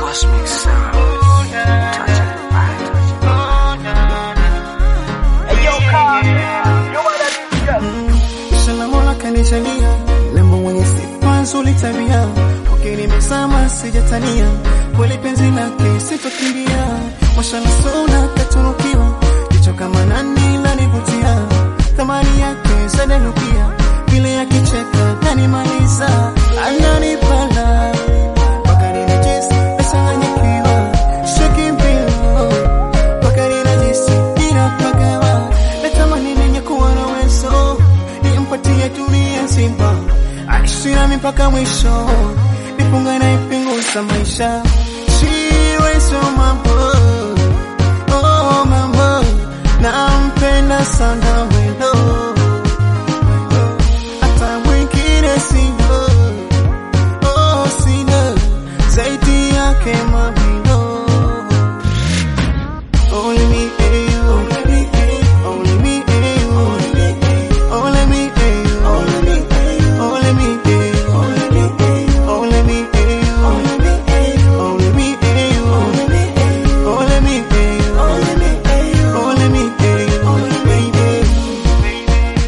Cosmic sound. Touch of the mind. Inshallah Mola kanijalia lembo mwenye sifa nzuri tabia, kwake nimezama sijatania, kweli penzi lake sitokimbia, mashallah sona katunukiwa, jicho kama nani lanivutia, thamani yake zadanukia, vile akicheka kanimaliza, ananipala mpaka ninajisi nachanganyikiwa, shaki mbio mpaka ninajisi ninapagawa, natamani nenye kuwa na uwezo nimpatie dunia nzima, aishi nami mpaka mwisho, nipunga na ipinguza maisha Shiwe so mambo, oh mambo, nampenda sana wendo, hata mwingine sina, oh sina, zaidi yake mamindo Only me and you. Only me and you. Only me and you. Only me and you. Only me and you. Only me and you. Only me and you. Only me and you. Only me and you. Only me and you.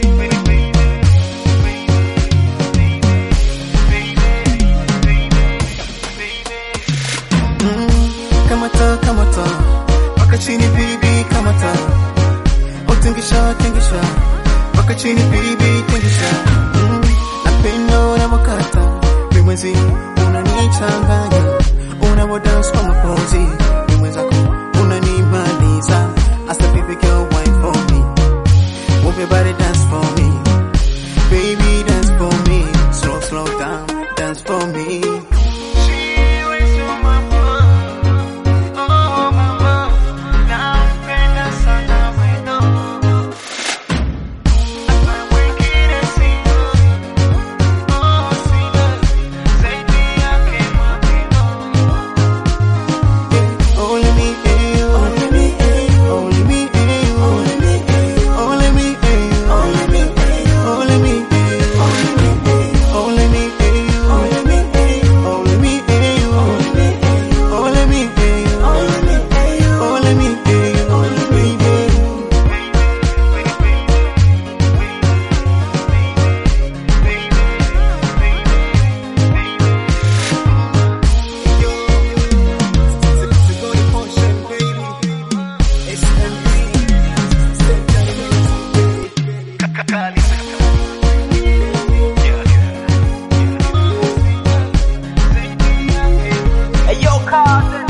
kamata kamata mpaka chini bibi kamata utingisha tingisha mpaka chini bibi tingisha mm. napendo na makata mimwezi unanichanganya unavodans kwa mapozi mimwezako unanimaliza asa baby girl wine for me move your body dance for me baby dance for me slow slow down dance for me Only me and you. Only me and you. Only me and you. Only me and you. Only me and you. Only me and you. Only me and you. Only me and you. Only me and you. Only me and you. Only me and you. Only me and you. Only me and you. Only me and you. Hey, yo, Carter.